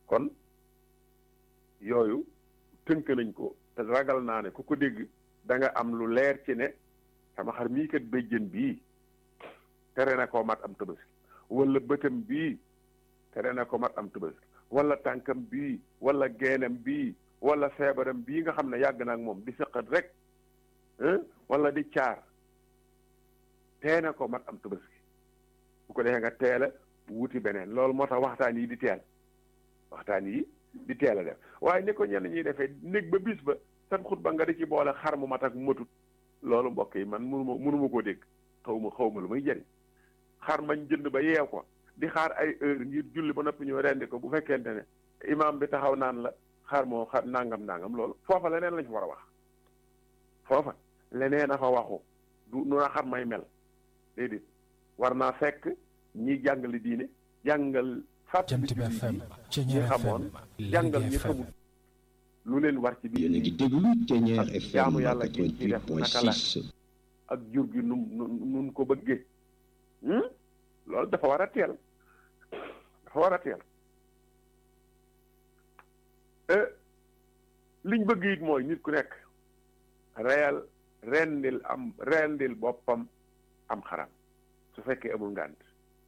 kon yooyu tënk nañ ko te ragal naa ne ku ko dégg da nga am lu leer ci ne sama xar mii kat béjjën bii tere na koo mat am tabaski wala bëtam bii tere na ko mat am tabaski wala tànkam bii wala geenam bii wala feebaram bii nga xam ne yàgg na ak moom di sëqat rek wala di caar tee na ko mat am tabaski bu ko defee nga teel a wuti beneen loolu moo tax waxtaan yi di teel waxtaan yi di teel a def waaye ni ko ñenn ñuy defee néeg ba bis ba sat xutba nga di ci boole xar mu mat ak matut loolu mbokk yi man mënuma mënuma koo dégg xaw ma xaw ma lu muy jëriñ xar mañ jënd ba yeew ko di xaar ay heure ngir julli ba noppi ñoo rendi ko bu fekkente ne imaam bi taxaw naan la xar moo xar nangam nangam loolu foofa leneen lañ fa war a wax foofa leneen a fa waxu du nu na xar may mel déedéet war naa fekk ñi jàngale diine jàngal fàttali Jant bi FM ñi xamoon jàngal ñi xamul lu leen war ci biir yéen a ngi déglu Ténière ak FM jaamu yàlla gi ci def naka la 88.6 ak jur gi num nun nun ko bëggee loolu dafa war a teel dafa war a teel liñ bëgg it mooy nit ku nekk reyal rendil am rendil boppam am xaram su fekkee amul ngànt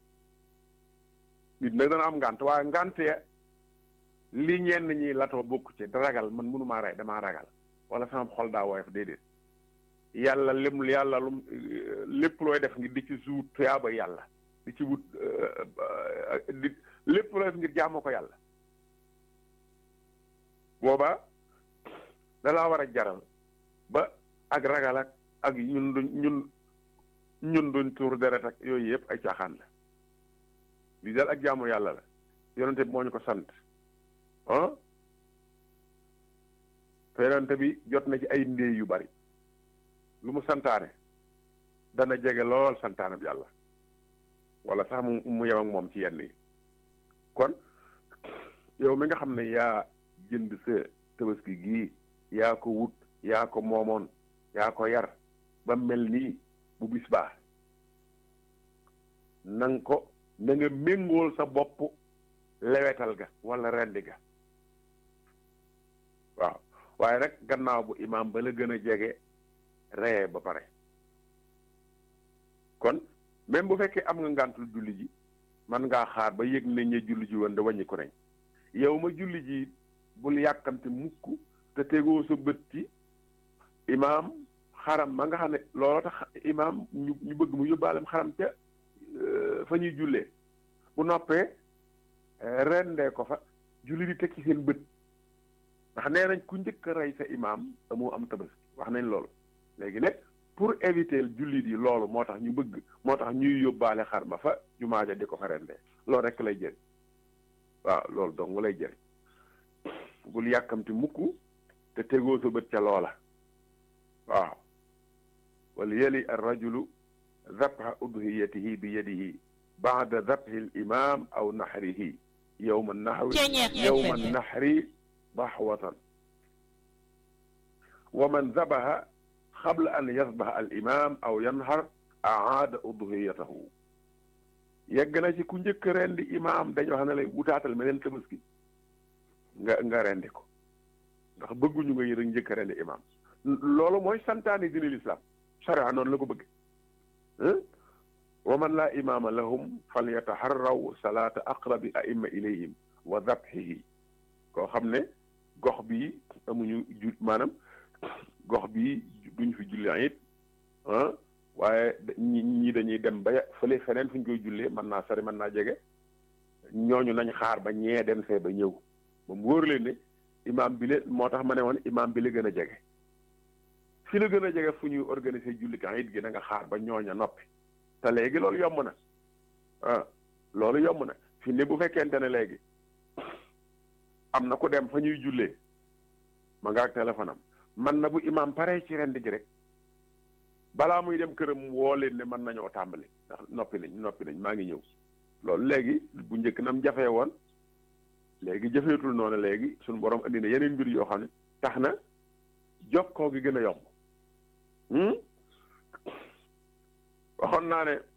nit nag dana am ngànt waaye ngànt ya li ñenn ñi latoo bokk ci ragal man mënumaa rey damaa ragal wala sama xol daa woyof déedéet yàlla lim yàlla lum lépp looy def ngir di ci suut tuyaaba yàlla di ci wut di lépp looy def ngir jaamoo ko yàlla booba dalaa war a jaral ba ak ragal ak ak ñun duñ ñun ñun duñ tuur deret ak yooyu yëpp ay caaxaan la lii daal ak jaamu yàlla la yonente bi moo ñu ko sant ah te yonente bi jot na ci ay ndéey yu bari lu mu santaane dana jege lool santaane bi yàlla wala sax mu mu yem ak moom ci yenn yi kon yow mi nga xam ne yaa jënd sa tabaski gii yaa ko wut yaa ko moomoon yaa ko yar ba mel nii bu bis baa na nga ko na nga méngool sa bopp lewetal ga wala rendi ga waaw waaye nag gannaaw bu imaam ba la gën a jege reye ba pare kon même bu fekkee am nga ngàntul julli ji man ngaa xaar ba yëg nañ ne julli ji woon da wàññi ko nañ yow ma julli ji bul yàkkamte mukk te tegoo sa bët ci imaam xaram ma nga xam ne looloo tax imaam ñu ñu bëgg mu yóbbaalem xaram ca fa ñuy jullee bu noppee rendee ko fa julli di teg ci seen bët ndax nee nañ ku njëkk a rey sa imaam amoo am tabaski wax nañ loolu léegi nag pour éviter jullit yi loolu moo tax ñu bëgg moo tax ñuy yóbbaale xar ma fa jumaa ja di ko fa rendee loolu rek lay jëriñ waaw loolu dong lay jëriñ bul yàkkamti mukk te tegoo sa bët ca loola waaw wal yali ar rajulu dabha udhiyatihi bi yadihi baada dabhi al imam aw nahrihi yowma nahri yowma nahri dahwatan wa man dabaha qabla an yasbaha al imam aw yanhar aada udhiyatahu yegg na ci ku njëkk rendi imaam dañu wax ne lay wutaatal meneen tabaski nga nga rendi ko ndax bëgguñu nga yërë njëkk rendi imaam loolu mooy santaani dina lislaam sharia noonu la ko bëgg wa man laa imaama lahum fal yataharraw salaata aqrabi aimma ilayhim wa dabhihi koo xam ne gox bi amuñu ju maanaam gox bi duñ fi julli it ah waaye ñi ñi dañuy dem ba fële feneen fu ñu koy jullee mën naa sori mën naa jege ñooñu nañ xaar ba ñee dem fee ba ñëw ba mu wóor leen ne imaam bi la moo tax ma ne woon imaam bi la gën a jege fi la gën a jege fu ñuy organiser julli kan it gi da nga xaar ba ñooña noppi te léegi loolu yomb na ah loolu yomb na fi ne bu fekkente ne léegi am na ku dem fa ñuy jullee ma nga ak téléphone am man na bu imaam pare ci rend ji rek balaa muy dem këram woo leen ne mën nañoo tàmbali ndax noppi nañ noppi nañ maa ngi ñëw loolu léegi bu njëkk nam jafee woon léegi jafeetul noonu léegi suñu borom andi na yeneen mbir yoo xam ne tax na jokkoo gi gën a yomb waxoon naa ne